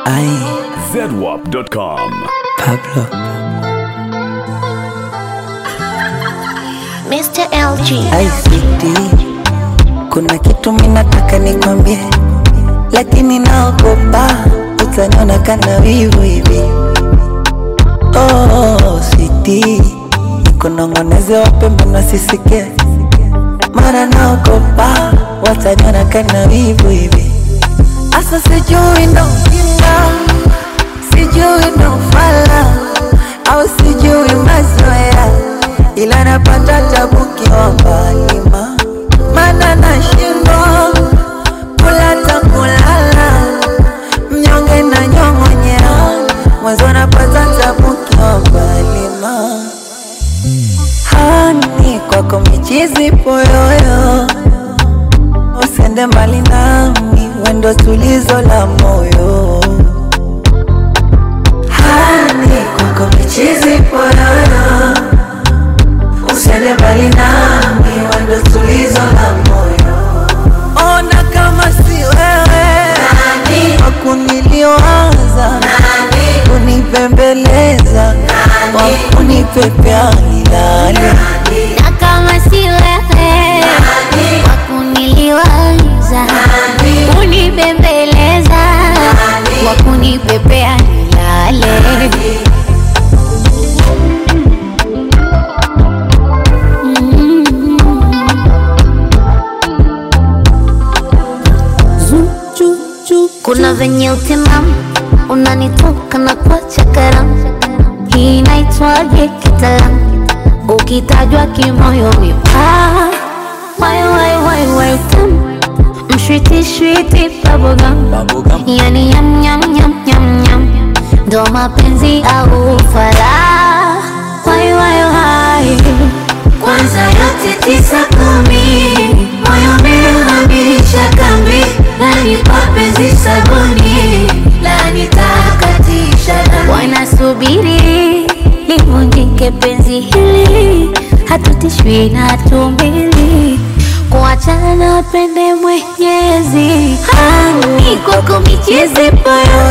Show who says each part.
Speaker 1: Ai,
Speaker 2: zedwap.com.
Speaker 1: Pablo.
Speaker 3: Mr. LG.
Speaker 1: Ai, sweetie. Kuna kitu minataka nikwambie, lakini naogopa utaniona kana wivu hivi. Oh, sweetie. Nikunong'oneze wape mbona sisikie, mara naogopa wataniona kana wivu hivi. Asa sijui ndo ujinga, sijui ndo ufala au sijui mazoea, ila napata tabu kiwa mbali ma mana nashindwa kula takulala, mnyonge na nyong'onyea, mwanzo napata tabu kiwa mbali ma hani kwako michizi poyoyo usende mbali nami, wendo tulizo la moyo. Hani kwako michizi poyoyo, usende mbali nami, wendo tulizo la moyo. Ona kama si wewe wakuniliwaza, kunipembeleza, wakunipepea nilale
Speaker 3: Na kama si wewe wakuniliwaza, kunibembeleza, wakunipepea nilale. Kuna venye utimamu unanitoka na kuacha karamu, hii inaitwaje kitaalamu? Ukitajwa kimoyo wipa wai wai wai wai tamu mshwiti shwiti bubblegum yani yam yam yam yam yam ndo mapenzi au ufala wai wai wai kwanza yote tisa kumi moyo umehamisha kambi nani mapenzi sabuni la nitakatisha dami wanasubiri livunjike penzi hili hatutishwi na tumbili kuachana pende mwenyezi hani kwako michezi poyo